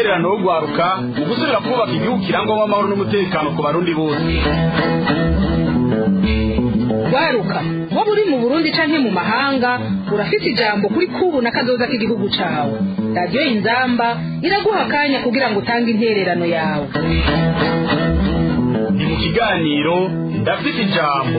intererano yo gwaruka mu gusubira kubaka igihugu kirangwamo amahoro n'umutekano ku barundi bose waruka waba uri mu burundi canke mu mahanga urafite ijambo kuri kubu na kazoza k'igihugu cawe radiyo inzamba iraguha akanya kugira ngo utange intererano yawe ni mu kiganiro ndafite ijambo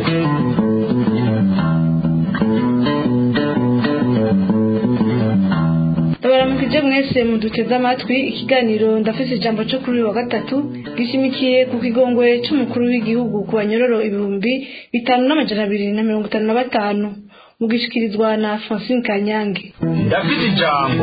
ndabaramukije mwese muduteze amatwi ikiganiro ndafite ijambo cyo kuri uyu wa gatatu gishimikiye ku kigongwe cy'umukuru w'igihugu ku banyororo ibihumbi bitanu n'amajana abiri na mirongo itanu na batanu mugishikirizwa na francine kanyange ndafite ijambo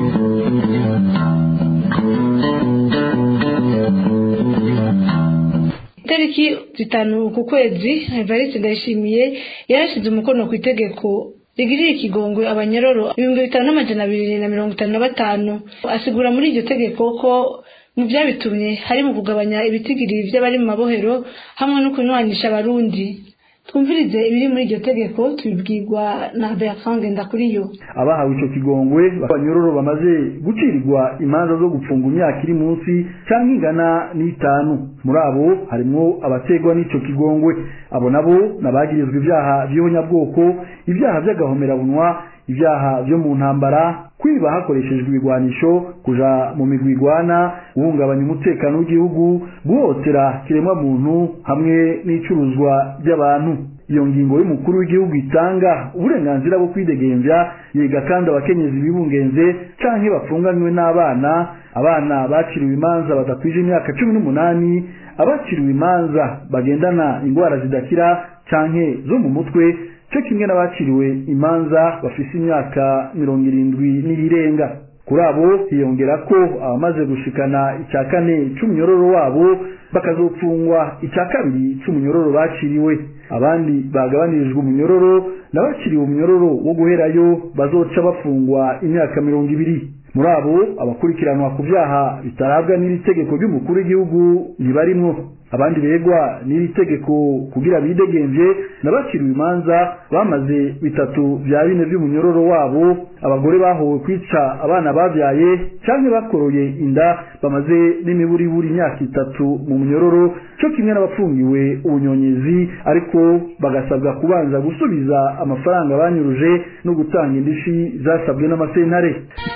itariki zitanu ku kwezi evariste ndayishimiye yarashyize umukono ku itegeko rigirira ikigongwe abanyororo ibihumbi bitanu n'amajana abiri na mirongo itanu na batanu asigura muri iryo tegeko ko mu byabitumye hari mu kugabanya ibitigiri by'abari mu mabohero hamwe no kunywanisha abarundi twumvirize ibiri muri iryo tegeko tubibwirwa na bertrand ngendakuriyo abahawe icyo kigongwe abanyororo bamaze gucirirwa imanza zo gupfunga imyaka iri munsi cyangwa ingana n'itanu muri abo harimo abategwa n'icyo kigongwe abo nabo nabagirizwa ibyaha by'ihonyabwoko ibyaha by'agahomerabunwa ibyaha byo mu ntambara kwiba hakoreshejwe ibigwanisho kuja mu migwi igwana guhungabanya umutekano w'igihugu guhotera kiremwa muntu hamwe n'icuruzwa ry'abantu iyo ngingo y'umukuru w'igihugu itanga uburenganzira bwo kwidegembya yiga kandi abakenyezi bibungenze canke bapfunganywe n'abana abana baciriwe imanza badakwije imyaka cumi n'umunani abaciriwe imanza bagendana indwara zidakira canke zo mu mutwe cyo kimwe n'abaciriwe imanza bafise imyaka mirongo irindwi n'iyirenga kuri abo hiyongera ko abamaze gushikana icya kane c'umunyororo wabo bakazopfungwa icya kabiri c'umunyororo baciriwe abandi bagabanyirijwe umunyororo n'abaciriwe umunyororo wo guherayo bazoca bafungwa imyaka mirongo ibiri muri abo abakurikiranwa ku byaha bitarabwa n'iri tegeko ry'umukuru w'igihugu ntibarimwo abandi begwa n'iri tegeko kugira bidegemvye n'abaciriwe imanza bamaze bitatu bya bine by'umunyororo wabo abagore bahowe kwica abana babyaye canke bakoroye inda bamaze n'imiburiburi imyaka itatu mu munyororo cyo kimwe n'abapfungiwe ubunyonyezi ariko bagasabwa kubanza gusubiza amafaranga banyuruje no gutanga indishi zasabwe n'amasentare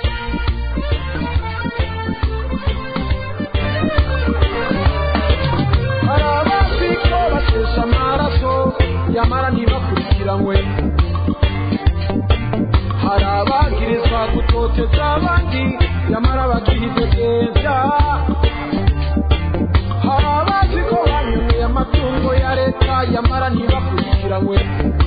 nyamara ntibakurikiranwe hari abagirizwa gutoteza abandi nyamara bakihidegembya hari abazi ko banyumiye amatungo ya leta nyamara ntibakurikiranwe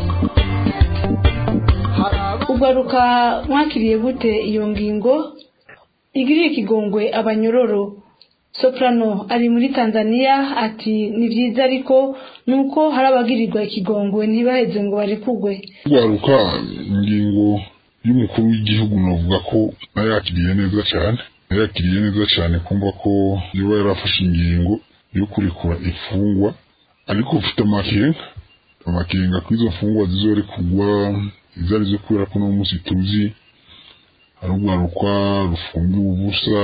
ugaruka mwakiriye gute iyo ngingo igiriye ikigongwe abanyororo soprano ari muri tanzania ati ni byiza ariko nuko hari abagirirwa ikigongwe ntibaheze ngo barekugwe kugaruka ingingo y'umukuru w'igihugu navuga ko nayakiriye neza cyane nayakiriye neza cyane kumva ko niba yarafashe ingingo yo kurekura imfungwa ariko ufite amakenga amakenga ko izo mfungwa zizorekugwa izo arizo kubera ko no munsi tuzi hari urwaruka rufungiwe ubusa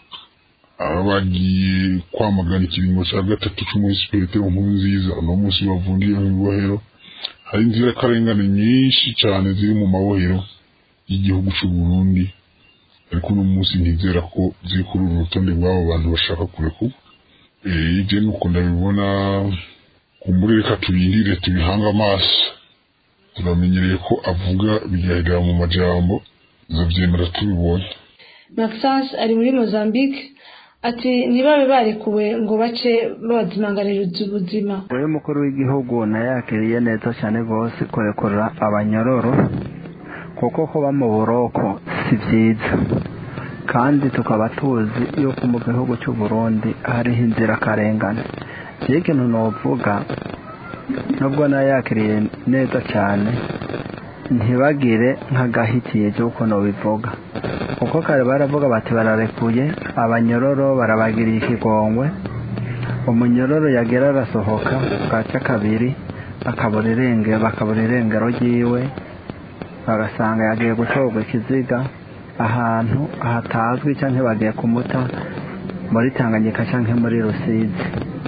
abagiye kwamagana ikiringo cya gatatu cy'umunsi petero nkuru nziza uno munsi bavundiye mu ibohero hari inzirakarengane nyinshi cyane ziri mu mabohero y'igihugu cy'u Burundi ariko uno munsi ntizera ko ziri kuri uru rutonde rw'abo bantu bashaka kurekurwa ibyo ni uko ndabibona kumbure reka tubirire tubihange amaso turamenyereye ko avuga bigahera mu majambo tuzabyemera tubibonye maxence ari muri mozambique ati ntibabe barekuwe ngo bace babazimanganiriza ubuzima wowe mukuru w'igihugu nayakiriye neza cyane rwose kurekura abanyororo kuko kuba mu buroko si byiza kandi tukaba tuzi yuko mu gihugu cy'u Burundi hariho inzirakarengane iyo ikintu nuvuga nubwo nayakiriye neza cyane ntibagire nk'agahitiye cy'uko nubivuga kuko kare baravuga bati bararekuye abanyororo barabagiriye ikigongwe umunyororo yagera arasohoka bwaca kabiri akabura irengero bakabura irengero ryiwe bagasanga yagiye gutorwa ikiziga ahantu hatazwi cyangwa bagiye kumuta muri tanganyika cyangwa muri rusizi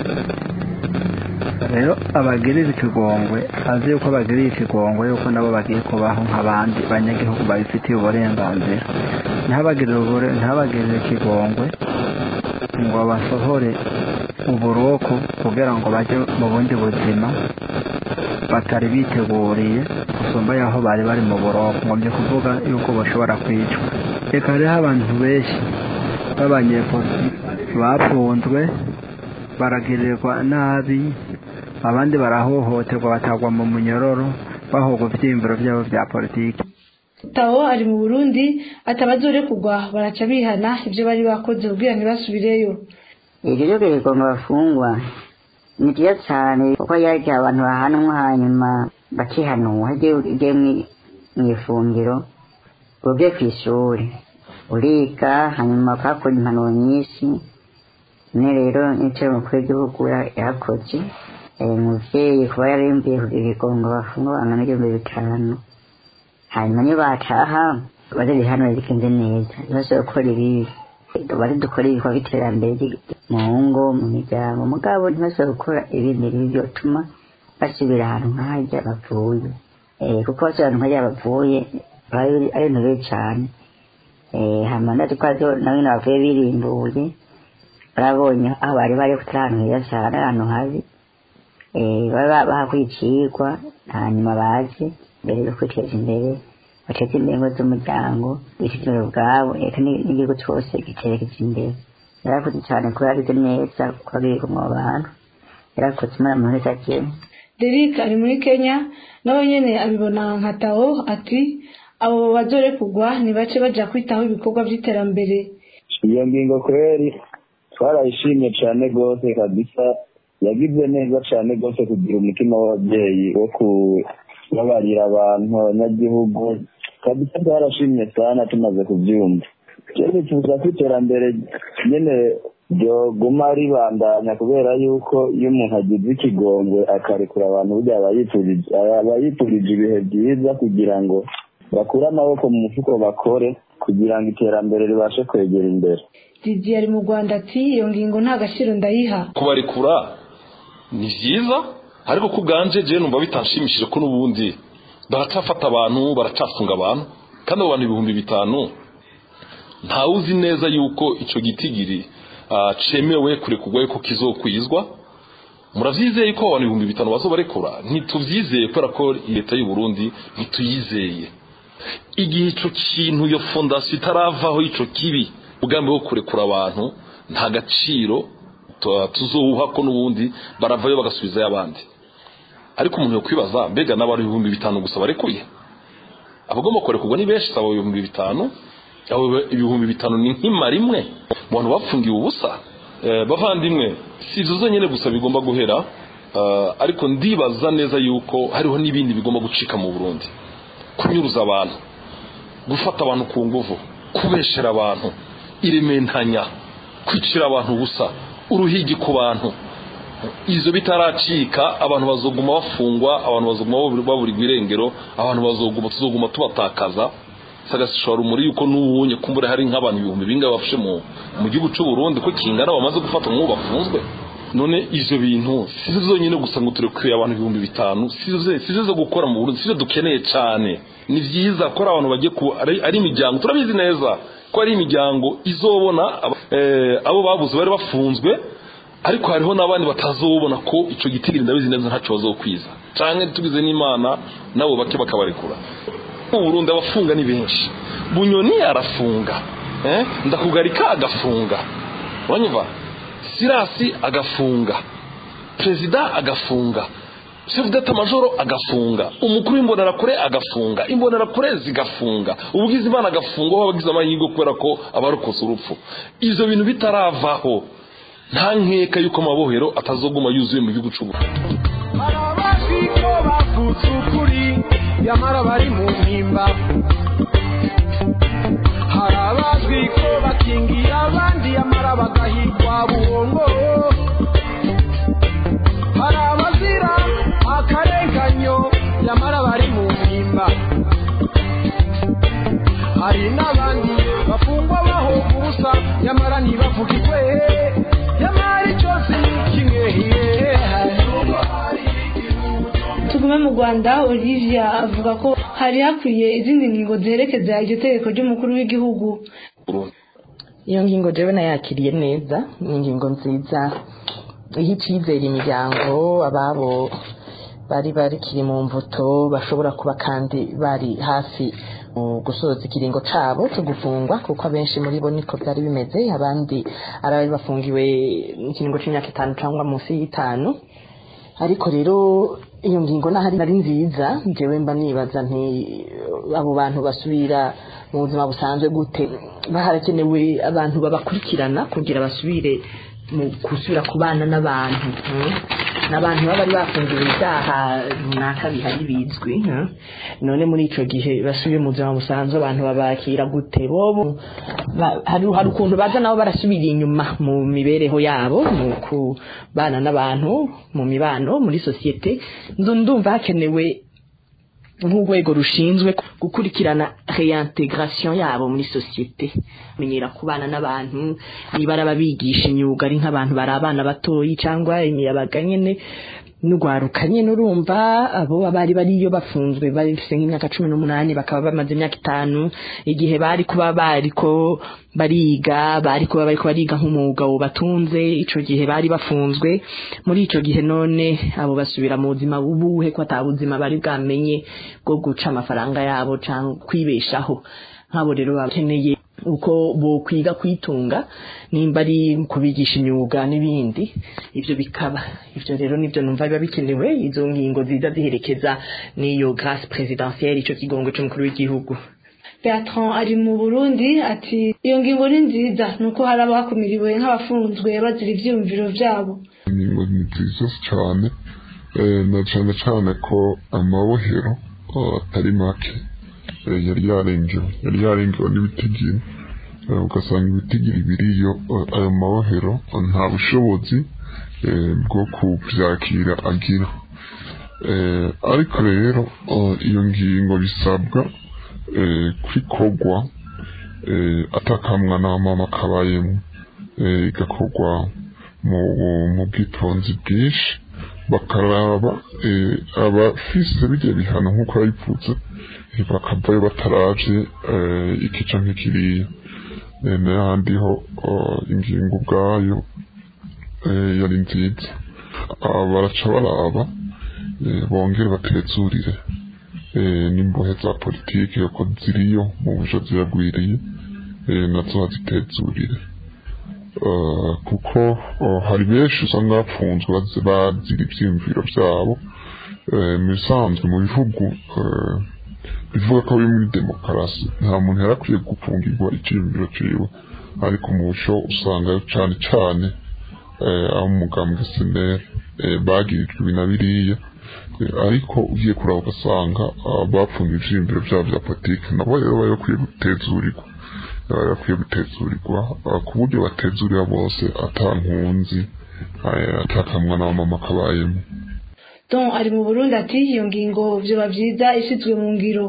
rero abagirira ikigongwe azi yuko bagirira ikigongwe yuko nabo bagiye kubaho nk'abandi banyagihugu babifitiye uburenganzira ntabagirire ikigongwe ngo basohore uburoko kugira ngo bajye mu bundi buzima batari biteguriye gusumba y'aho bari bari mu buroko ngo byo kuvuga yuko bashobora kwicwa reka hariho abantu benshi b'abanyepolitiki bafunzwe baragirirwa nabi abandi barahohoterwa batagwa mu munyororo bahogwa ibyiyumviro byabo bya politiki tawo ari mu burundi atabazore kugwa baraca bihana ibyo bari bakoze kugira ntibasubireyo ibyo byo bigonga bafungwa ni byiza cyane kuko yaryo abantu bahanwa hanyuma bakihanura ugiye mu ifungiro ugiye ku ishuri uriga hanyuma ukahakora impanuro nyinshi ne rero nicyo umukuru w'igihugu yakoze umubyeyi kuba yarimbiye kugira ibigongo bafungwa bangana n'ibihumbi bitanu hanyuma niyo bataha baze bihanura bigenze neza ntibashobore gukora ibibi bari dukora ibikorwa by'iterambere mu ngo mu miryango mugabo ntibashobore gukora ibindi bibi byotuma basubira ahantu nk'ahajya bavuye kuko basubira ahantu nk'ahajya bavuye ari ibintu bibi cyane hanyuma natwe twazo na bino bavuye birimbuye barabonye aho bari bari kutari ahantu heza cyane ahantu habi baba bahakwicirwa hanyuma baze mbere yo kwiteza imbere bateze imbere ngo z'umuryango biteze imbere ubwabo reka n'igihugu cyose giterekeza imbere yarakoze cyane kuba yagize neza kuko abiri mu bantu yarakoze imana mu wese agiye Derek ari muri Kenya nawe nyene abibona nka Tao ati abo bazore kugwa nibace baja kwitaho ibikorwa by'iterambere iyo ngingo kweri twarayishimye cyane rwose kabisa yagize neza cyane rwose kugira umutima w'ababyeyi wo kubabarira abantu abanyagihugu kabisa twarashimye sana tumaze kubyumva rero tuza ko iterambere nyine ryoguma ribandanya kubera yuko iyo umuntu agize ikigongwe akarekura abantu burya aba yifurije ibihe byiza kugira ngo bakure amaboko mu mufuko bakore kugira ngo iterambere ribashe kwegera imbere Didi ari mu Rwanda ati iyo ngingo nta gaciro ndayiha kubarekura ni byiza ariko ku bwanje je numva bitanshimishije ko n'ubundi baracafata abantu baracafunga abantu kandi abo bantu ibihumbi bitanu ntawe uzi neza yuko icyo gitigiri cemewe kurekurwa yuko kizokwizwa muravyizeye ko abantu ibihumbi bitanu bazobarekura ntituvyizeye kubera ko leta y'u Burundi ntituyizeye igihe ico kintu iyo fondasiyo itaravaho ico kibi umugambi wo kurekura abantu nta gaciro tuzowuha ko n'ubundi baravayo bagasubizayo abandi ariko umuntu yokwibaza mbega n'abantu ibihumbi bitanu gusa barekuye abagomba kurekurwa ni benshi saba ibihumbi bitanu abo ibihumbi bitanu ni nk'ima rimwe mu bantu bapfungiwe ubusa bavandimwe si izo zonyine gusa bigomba guhera ariko ndibaza neza yuko hariho n'ibindi bigomba gucika mu burundi kunyuruza abantu gufata abantu ku nguvu kubeshera abantu irementanya kwicira abantu ubusa uruhigi ku bantu izo bitaracika abantu bazoguma bafungwa abantu bazoguma baburirwa irengero abantu bazoguma tuzoguma tubatakaza sagashora umuri yuko n'ubunye kumbure hari nk'abantu ibihumbi bingahe bafashe mu mu gihugu cy'u Burundi ko kingana bamaze gufata nk'ubu bafunzwe none ivyo bintu sizo zonyine gusa ngo turekuye abantu ibihumbi bitanu sizo sizo zo gukora mu Burundi sizo dukeneye cyane ni vyiza ko abantu bagiye ku ari, ari imiryango turabizi neza ko ari imiryango izobona eh, abo babuze bari bafunzwe ariko hariho n'abandi batazobona ko ico gitigiri ndabizi neza ntaco bazokwiza canke tugize n'imana nabo bake bakabarekura mu Burundi abafunga ni benshi bunyoni arafunga eh ndakugarika agafunga uranyumva sirasi agafunga perezida agafunga chef d'etat majoro agafunga umukuru w'imbonerakure agafunga imbonerakure zigafunga ubugizi imana agafunga aho abagize amahirwe kubera ko abarokotse urupfu ivyo bintu bitaravaho nta nkeka yuko amabohero atazoguma yuzuye mu gihugu cy'ubu barabazi ko bavutse ukuri nyamara bari mu mpimba hari abazwi ko bakingira abandi nyamara bagahigwa buhongo hari abazira akarenganyo nyamara bari mu mpimba hari n'abandi nyamara ntibavuga ikwehe nyamara icyo si kimwe tugume mu rwanda olivia avuga ko hari hakwiye izindi ngingo ziherekeza iryo tegeko ry'umukuru w'igihugu iyo ngingo jewe nayakiriye neza ni ingingo nziza iha icyizere imiryango ababo bari barikiri mu mvuto bashobora kuba kandi bari hafi mu gusoza ikiringo cabo cyo gufungwa kuko abenshi muri bo niko byari bimeze abandi ari abari bafungiwe ikiringo c'imyaka itanu cyangwa munsi y'itanu ariko rero iyo ngingo nahari nari nziza njyewe mba nibaza nti abo bantu basubira mu buzima busanzwe gute harakenewe abantu babakurikirana kugira basubire mu gusubira kubana n'abantu mm. n'abantu baba bari bafungiwe ibyaha runaka bihari bizwi mm. none muri ico gihe basubiye mu buzima busanzwe abantu babakira gute bobo ba- hari hari ukuntu baza nabo barasubira inyuma mu mibereho yabo mu kubana n'abantu mu mibano muri sosiyete Ndu- ndumva hakenewe nk'urwego rushinzwe gukurikirana reintegration yabo muri sosiyete menyera kubana n'abantu niba ari ababigisha imyuga ari nk'abantu bari abana batoyi cyangwa imiyabaga nyene n'urwaruka nyene urumva abo bari bariyo bafunzwe bafise nk'imyaka cumi n'umunani bakaba bamaze imyaka itanu igihe bari kuba bariko bariga bari kuba bariko bariga nk'umwuga batunze ico gihe bari bafunzwe muri ico gihe none abo basubira mu buzima bubuhe ko ata buzima bari bwamenye bwo guca amafaranga yabo cyangwa kwibeshaho nk'abo rero bakeneye uko bokwiga kwitunga nimba ari kubigisha imyuga n'ibindi ivyo bikaba ivyo rero nivyo numva biba bikenewe izo ngingo ziza ziherekeza n'iyo grâce présidentielle ico kigongo c'umukuru w'igihugu Bertrand ari mu Burundi ati iyo ngingo ni nziza nuko hari abakumiriwe nk'abafunzwe bazira ivyiyumviro vyabo ingingo ni nziza cyane eh, na cyane cyane ko amabohero eh, atari make eh, yari yarengewe yari yarengewe n'ibitigiri eh, ugasanga ibitigiri biriyo eh, ayo mabohero eh, nta bushobozi eh, bwo kuvyakira agira eh, ariko rero eh, iyo ngingo bisabwa eh, kwikorwa eh, atakamwa n'amama kabayemo eh, igakorwa mu mu bwitonzi bwinshi bakaraba eh, abafise bijya bihano nk'uko yabivuze eh, bakavayo bataravye eh, iki canke kiriya Eh, n'ahandi ho oh, ingingo ubwayo eh, yari nziza Ah, baraca baraba eh, bongere batezurire eh, n'imbohe za politike yuko ziriyo mu bujo ziragwiriye eh, nazo bazitezurire Uh, kuko uh, hari benshi usanga bapfunzwe bazi- bazira ivyiyumviro vyabo uh, mu bisanzwe mu bihugu uh, bivuga ko biri muri demokarasi nta muntu yari akwiye gufungirwa iciyumviro ciwe ariko mu busho usanga cane cane uh, aho umugambwe senere uh, bagirijwe ibi na biriya uh, ariko ugiye kuraba ugasanga uh, bapfungiye ivyiyumviro vyabo vya politike nabo rero bari bakwiye gutezurirwa bari bakwiye gutezurirwa uh, ku buryo batezurira bose ata nkunzi uh, atakamwa n'abamama kabayemo Don ari mu Burundi ati iyo ngingo vyoba vyiza ishizwe mu ngiro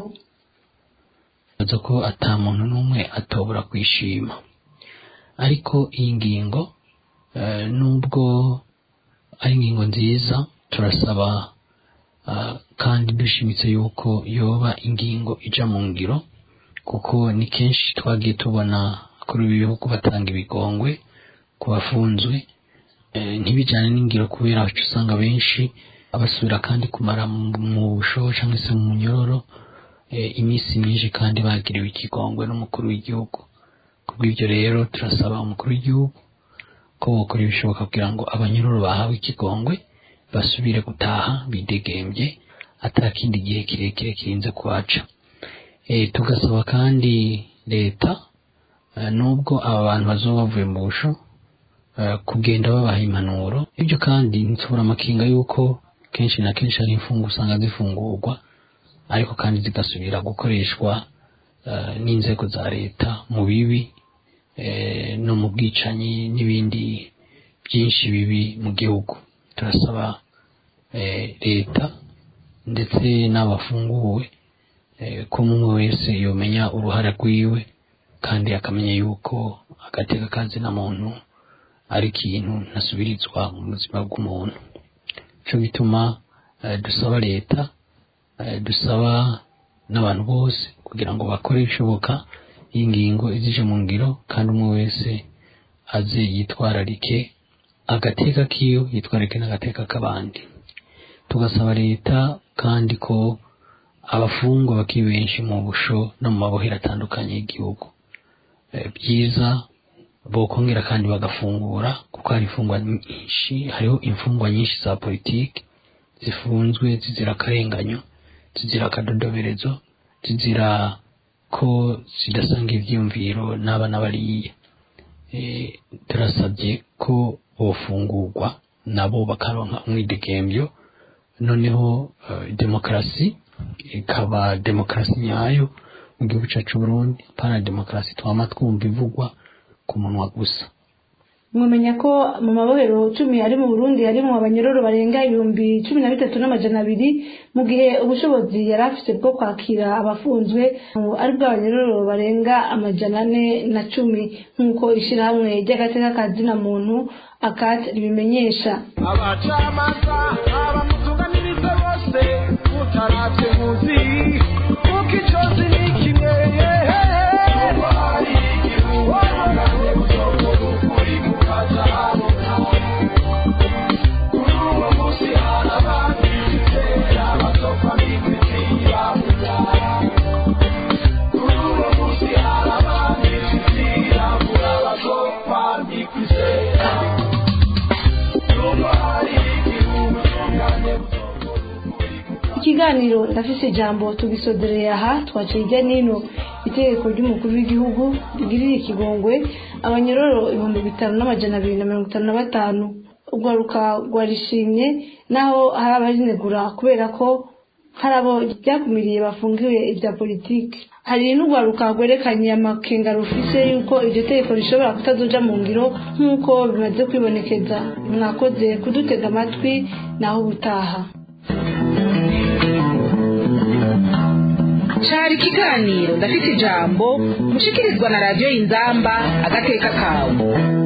baza ko ata muntu n'umwe atobora kwishima ariko iyi ngingo eh, nubwo ari ingingo nziza turasaba ah, kandi dushimitse yuko yoba ingingo ija mu ngiro kuko ni kenshi twagiye tubona kuri ibi bihugu batanga ibigongwe ku bafunzwe eh, ntibijyane n'ingiro kubera aho usanga benshi abasubira kandi kumara mu- mu busho cyangwa se mu nyororo eh, iminsi myinshi kandi bagiriwe ikigongwe n'umukuru w'igihugu kubw'ibyo rero turasaba umukuru w'igihugu ko bokora ibishoboka kugira ngo abanyururu bahawe ikigongwe basubire gutaha bidegembye atakindi gihe kirekire kirinze kuhaca e, tugasaba kandi leta eh, nubwo aba bantu bazoba bavuye mu busho eh, kugenda babaha impanuro ibyo kandi ntitubura amakinga yuko kenshi na kenshi hari imfungu usanga zifungurwa ariko kandi zigasubira gukoreshwa eh, n'inzego za leta mu bibi eh, no mu bwicanyi n'ibindi byinshi bibi mu gihugu turasaba eh, leta ndetse n'abafunguwe eh, ko umwe wese yomenya uruhare rwiwe kandi akamenya yuko agateka kazina muntu ari ikintu ntasubirizwa mu buzima bw'umuntu cyo bituma eh, dusaba leta eh, dusaba n'abantu bose kugira ngo bakore ibishoboka iyi ngingo izije mu ngiro kandi umwe wese aze yitwararike agateka kiyo yitwararike n'agateka k'abandi tugasaba leta kandi ko abafungwa bakiri benshi mu busho no mu mabohero atandukanye y'igihugu Eh, byiza bokongera kandi bagafungura kuko hari imfungwa nyinshi hariho imfungwa nyinshi za politiki zifunzwe zizira akarenganyo zizira akadodoberezo zizira ko zidasanga ivyiyumviro n'abana bariya Eh, turasabye ko bofungurwa nabo bakaronka umwidegembyo noneho eh, demokarasi ikaba demokarasi nyayo mu gihugu cyacu Burundi pana demokarasi twama twumva ivugwa ku munwa gusa mwamenya ko mu mabohero cumi ari mu burundi harimo abanyororo barenga ibihumbi cumi na bitatu n'amajana abiri mu gihe ubushobozi yari afite bwo kwakira abafunzwe ubu ari bwo abanyororo barenga amajana ane na cumi nk'uko ishyirahamwe ry'agateka ka zina muntu akati ribimenyesha abacamanza abamutunganiriza bose mutaravye muzi kuko icozi ni kimwe ikiganiro ndafise ijambo tugisodereye aha twaciye hirya n'ino itegeko ry'umukuru w'igihugu rigirira ikigongwe abanyororo ibihumbi bitanu n'amajana abiri na mirongo itanu na batanu urwaruka rwarishimye naho hari abarinegura kubera ko hari abo ryakumiriye bafungiwe ibya politiki hari n'urwaruka rwerekanye amakenga rufise yuko iryo tegeko rishobora kutazoja mu ngiro nk'uko bimaze kwibonekeza mwakoze kudutega amatwi naho ubutaha cari ikiganiro ndafite ijambo mushikirizwa na radiyo inzamba agateka kawe